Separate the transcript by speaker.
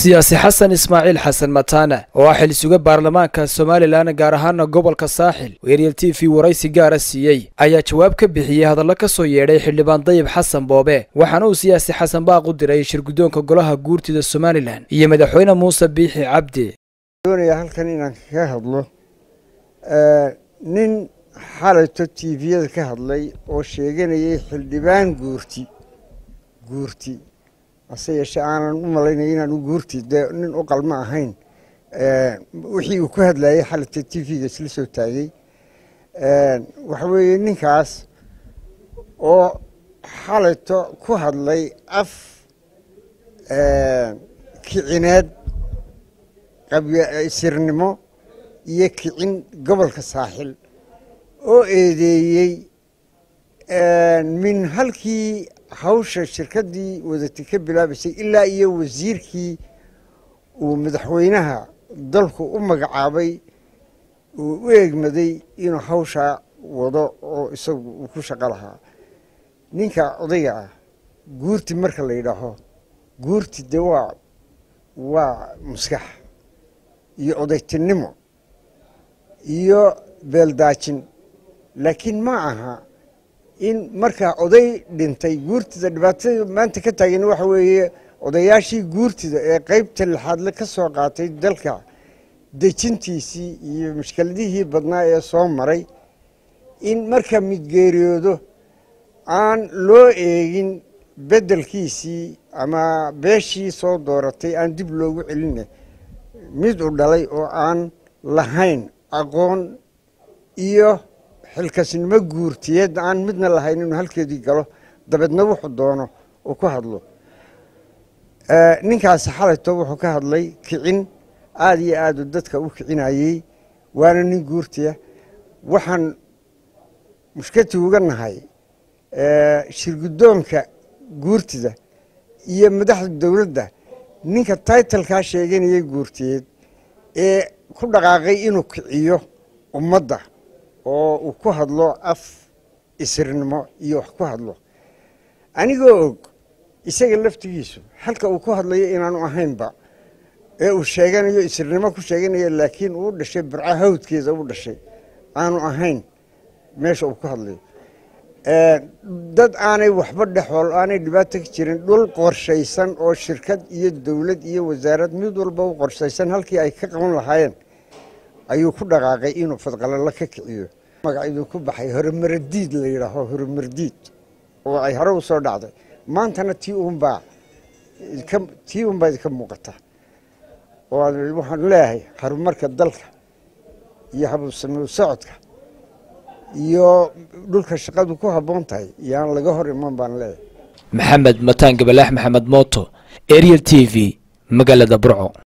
Speaker 1: siyaasi xasan ismaaciil xasan mataane oo ah xil-suga baarlamaanka somalilan gaar ahaana gobolka saaxil oo eryel t v waraysi gaara siiyey ayaa jawaab ka bixiyey hadallo ka soo yeedhay xildhibaan dayib xasan boobe waxaana uu siyaasi xasan baaq u diray shirguddoonka golaha guurtida somalilan iyo madaxweyne muuse biixi cabdi
Speaker 2: doonaya halkan inaan kaga hadlo nin xalayto tviyada ka hadlay oo sheeganayay xildhibaan guurti guurti hase yeeshee aanan u malaynaya inaanu guurti dee nin u qalmo ahayn wixii uu ku hadlayay xalayto t v-ga isla soo taagay waxa weeye ninkaas oo xalayto ku hadlay af kicineed sirnimo iyo kicin gobolka saaxil oo eedeeyey min halkii hawsha shirkaddii wadatay ka bilaabaysay ilaa iyo wasiirkii uu madaxweynaha dalku u magacaabay uu u eegmaday inuu hawshaa wado oo isagu uu ku shaqo lahaa ninka odayga ah guurti marka la yidhaaho guurti dee waa waa maskax iyo odaytinimo iyo beeldaajin laakiin ma aha in markaa oday dhintay guurtida dhibaatada maanta ka taagan waxa weeye odayaashii guurtida ee qeybta lixaadle ka soo qaatay dalka dejintiisii iyo mushkiladihii badnaa ee soo maray in marka midgeeriyoodo aan loo eegin beddelkiisii ama beeshii soo dooratay aan dib loogu celine mid u dhalay oo aan lahayn aqoon iyo xilkasnimo guurtiyeed aan midna lahayn inuu halkeedii galo dabeedna wuxuu doono uu ku hadlo ninkaasi xalayto wuxuu ka hadlay kicin aada iyo aada u dadka u kicinayey waana nin guurtiya waxaan mushkati uga nahay shirguddoonka guurtida iyo madaxda dowladda ninka taitalkaa sheeganayay guurtiyeed ee ku dhaqaaqay inuu kiciyo ummadda oo uu ku hadlo af isirnimo iyo wax ku hadlo anigoo og isaga laftigiisu halka uu ku hadlayo inaanu ahaynba ee uu sheeganayo isirnimo ku sheeganayo laakiin uu dhashay burca hawdkeeda u dhashay aanu ahayn meesha uu ku hadlayo dad aanay waxba dhexool aanay dhibaato ka jirin dhul qorshaysan oo shirkad iyo dowlad iyo wasaarad mid walba u qorshaysan halkii ay ka qaban lahaayeen ayuu ku dhaqaaqay inuu fadqalalo ka kiciyo magaciduu ku baxay horemaradiid la yidhaaho horemardiid oo ay hore u soo dhacday maantana tii unbaa tii unbaa idinka muuqata oo waxaan leeyahay horumarka dalka iyo habuusamiu socodka iyo dhulka shaqadu ku habboon tahay yaan laga hor iman baan leeyahay
Speaker 1: maxamed mataan gabalaax maxamed mooto ariel t v magaalada burco